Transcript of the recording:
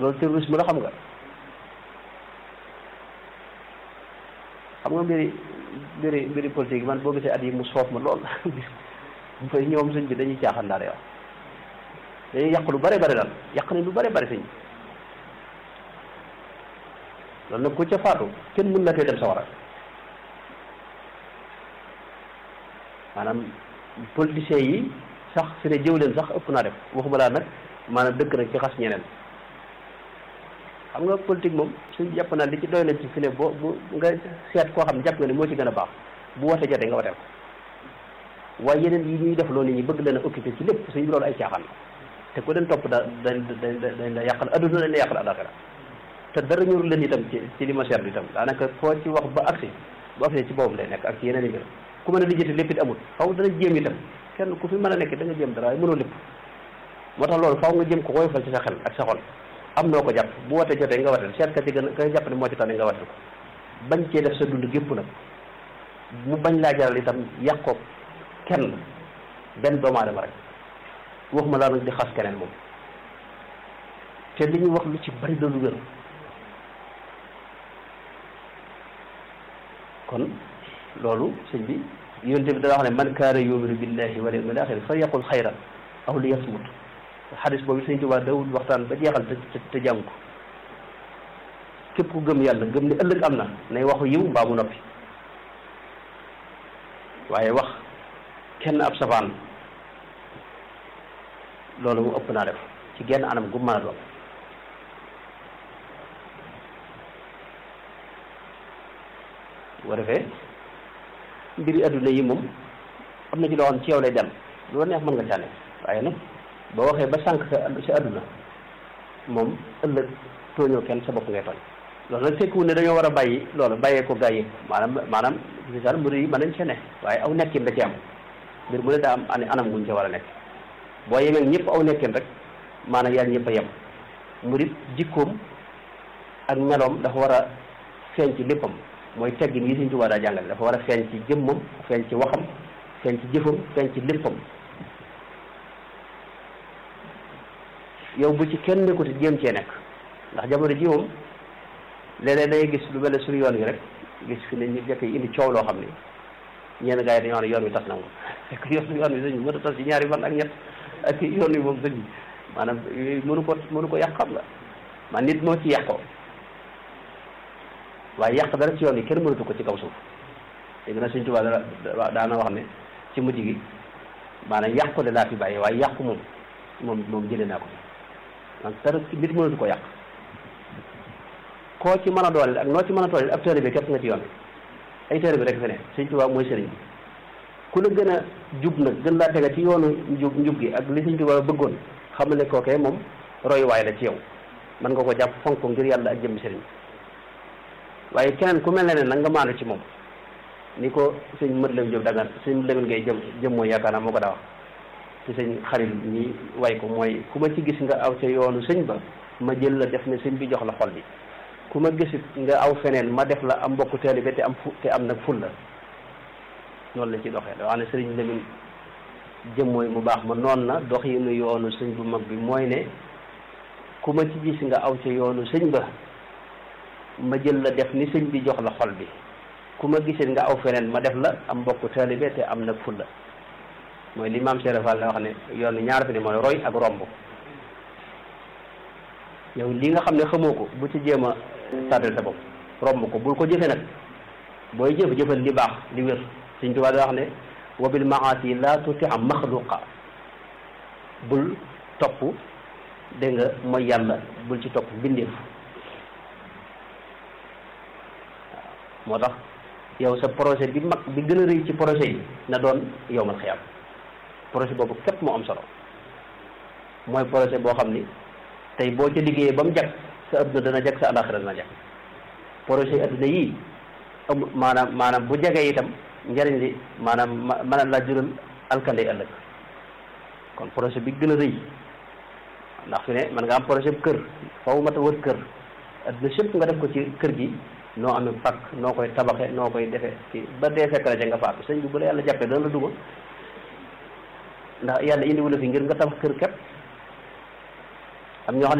loolu terrorisme la xam nga xam nga mbiri mbiri mbiri politique man boo gisee at yi mu soof ma lool gis ñoom sëñ bi dañuy caaxaan daal yow dañuy yàq lu bare bare daal yàq nañ lu bare bare sëñ loolu nag ku ca faatu kenn mën na tee dem sawara maanaam politiciens yi sax fi ne jëw leen sax ëpp naa def waxuma laa nag maanaam dëkk nag ci xas ñeneen xam nga politique moom suñ jàpp naa li ci doy na ci fi ne boo bu nga seet koo xam ne jàpp nga ne moo ci gën a baax bu wote jotee nga wateel ko waaye yeneen yi ñuy def loolu nit ñi bëgg leen a occupé ci lépp suñ loolu ay caaxaan la te ku leen topp da dañ dañ dañ la yàqal adduna dañ la yàqal alaxira te dara ñorul leen itam ci ci li ma seetlu itam daanaka foo ci wax ba agsi bu agsi ci boobam lay nekk ak ci yeneen i mbir ku mën a lijjati lépp it amul faw dana jéem itam kenn ku fi mën a nekk da nga jéem dara waaye mënoo lépp moo tax loolu faw nga jéem ko woyofal ci sa xel ak sa xol am noo ko jàpp bu wootee jotee nga watel seet ka ci gën ka jàpp ne moo ci tane nga watel ko bañ cee def sa dund gépp nag mu bañ laa jaral itam yàq ko kenn benn doomu aadama rek waxuma laa nag di xas keneen moom te li ñu wax lu ci bari doolu wér kon loolu sëñ bi yonent bi dana wax ne man kaana yuminu billahi wal yawmil axir fa yaqul xayran aw li yasmut xadis boobu sëñ Tuubaa dawul waxtaan ba jeexal te te jàng ko képp ku gëm yàlla gëm ne ëllëg am na nay waxu yiw mbaa mu noppi waaye wax kenn ab safaan loolu mu ëpp naa def ci genn anam gu mën a doon boo defee mbiri adduna yi moom am na ci loo xam ci yow lay dem lu neex mën nga cànne waaye nag boo waxee ba sànq sa sa adduna moom ëllëg tooñoo kenn sa bopp ngay tooñ loolu nag tekkiwul ne dañoo war a bàyyi loolu bàyyee ko gaa yëpp maanaam maanaam misaal mbir yi mën nañ ci ne waaye aw nekkin da ci am mbir mu ne daa am ani anam guñ ca war a nekk boo yemeeg ñëpp aw nekkin rek maanaam yaa ñëpp a yem murit jikkoom ak meloom dafa war a feeñ ci léppam mooy teggin yi Sëñ Tuubaa daa jàngale dafa war a feeñ ci jëmmam feeñ ci waxam feeñ ci jëfam feeñ ci léppam yow bu ci kenn nekkuti jéem cee nekk ndax jamono ji moom léeg-léeg day gis lu mel ne suñu yoon wi rek gis fi ne ñu jekk indi coow loo xam ne ñenn gars yi dañoo xam ne yoon wi tas na moom fekk yoon yoon wi sëñ bi mën a tas ci ñaari fan ak ñett ak yoon wi moom sëñ bi maanaam mënu ko mënu ko yàq xam nga man nit moo ci yàqoo waaye yàq dara ci yoon yi kenn mënatu ko ci kaw suuf dégg na Sëñ Tuubaa dara daana wax ne ci mujj gi maanaam yàqu de laa fi bàyyi waaye yàqu moom moom moom jëlee naa ko man dara nit mënatu ko yàq koo ci mën a dooleel ak noo ci mën a tooleel ab taalibe képp nga ci yoon ay taalibe rek fi ne Sëñ Tuubaa mooy sëriñ bi ku la gën a jub nag gën laa tega ci yoonu njub njub gi ak li Sëñ Tuubaa bëggoon xam ne kookee moom royuwaay la ci yow mën nga ko jàpp fonk ko ngir yàlla ak jëmmi sëriñ waaye keneen ku mel ne ne nag nga maandu ci moom ni ko sëñ mët lam jëm dagan sëñ lemin ngay jëm jëm mooy yaakaar naa moo ko daa wax ci sëñ xarit ñi way ko mooy ku ma ci gis nga aw ca yoonu sëñ ba ma jël la def ne sëñ bi jox la xol bi ku ma gisit nga aw feneen ma def la am mbokku taalibe te am fu te am nag ful la noonu la ci doxee da wax ne sëriñ lemin jëm mooy mu baax ma noon na dox yi nu yoonu sëñ bu mag bi mooy ne ku ma ci gis nga aw ca yoonu sëñ ba ma jël la def ni sëñ bi jox la xol bi ku ma gisit nga aw feneen ma def la am mbokku taalibe te am nag fulla mooy li maam Cheikh Fall la wax ne yoon ñaar fi ne mooy roy ak romb yow li nga xam ne xamoo ko bu ci jéem a tàddal sa bopp romb ko bul ko jëfe nag booy jëf jëfal li baax li wér Sëñ Tuubaa da wax ne wa bil maasi la tuti am maxluqa bul topp dégg nga mooy yàlla bul ci topp bindeef moo tax yow sa projet bi mag bi gën a rëy ci projet yi na doon yowmal xiyaam projet boobu képp moo am solo mooy projet boo xam ni tey boo ca liggéeyee ba mu jag sa adduna dana jag sa alaxira dana jag projet yi adduna yii am maanaam maanaam bu jagee itam njariñ li maanaam mën a laa jural alkande ëllëg kon projet bi gën a rëy ndax fi ne man nga am projet bu kër faw mat a wër kër adduna sépp nga def ko ci kër gi noo amee pakk noo koy tabaxe noo koy defe ci ba dee fekk la ca nga faatu sëñ bi bu la yàlla jàppee dana la duma ndax yàlla indiwu la fi ngir nga tabax kër képp am ñoo xam ne